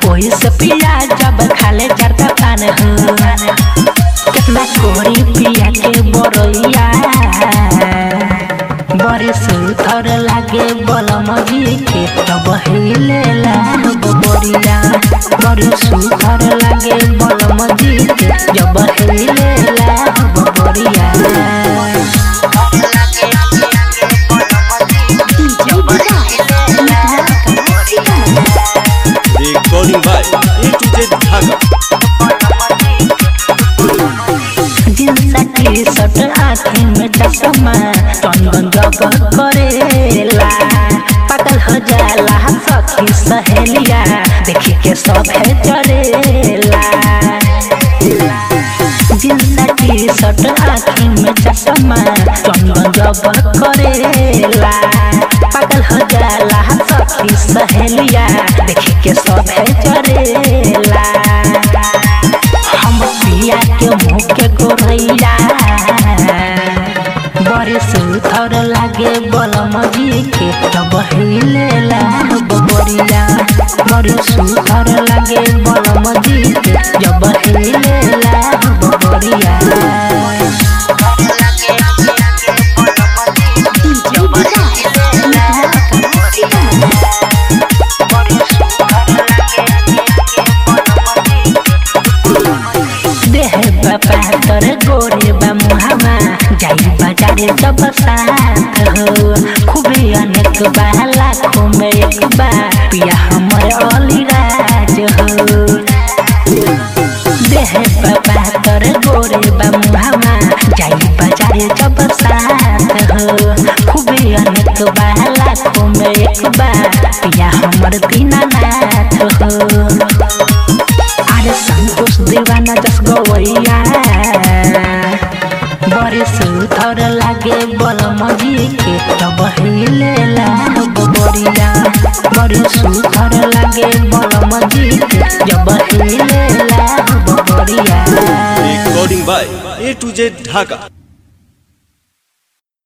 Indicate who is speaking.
Speaker 1: ओही से पिया जब खाले चरता पान हो कितना कोरी पिया के बरैया बड़े सुथर लागे बलम जी के तब हिले बरिया बड़े सुथर लागे बलम जी के जब हिले बरिया
Speaker 2: Recording by A to Z Dhaka.
Speaker 1: Jeans T shirt आँखें में चश्मा टन जब करेला पागल हो जाला सखी सहेलिया देखी के सब है चरेला जींस टी शर्ट आँखें में चश्मा टन जब करेला पागल हो जाला सखी सहेलिया देखी के सब है चरेला हम पिया के मुँह के गोरैया बड़े सुथर लागे बलम जी के तब हिले बरिया बड़े सुथर लागे बलम जी के जब हिले बरिया देह बापा तर गोरे बा मुहावा जाई बाजारे जब साथ हो खूबे अनेक बा लाखों में एक बा पिया हमर अलीराज हो देह बापा तर गोरे बा मुहावा जाई बाजारे जब साथ हो खूबे अनेक बा लाखों में एक बा पिया हमर दीनानाथ हो अरे संतोष दीवाना जस गवैया बड़े सुथर लागे बलम जी के तब हिले बरिया बड़े सुथर लागे बलम जी के जब हिले बरिया
Speaker 2: Recording by A to Z Dhaka.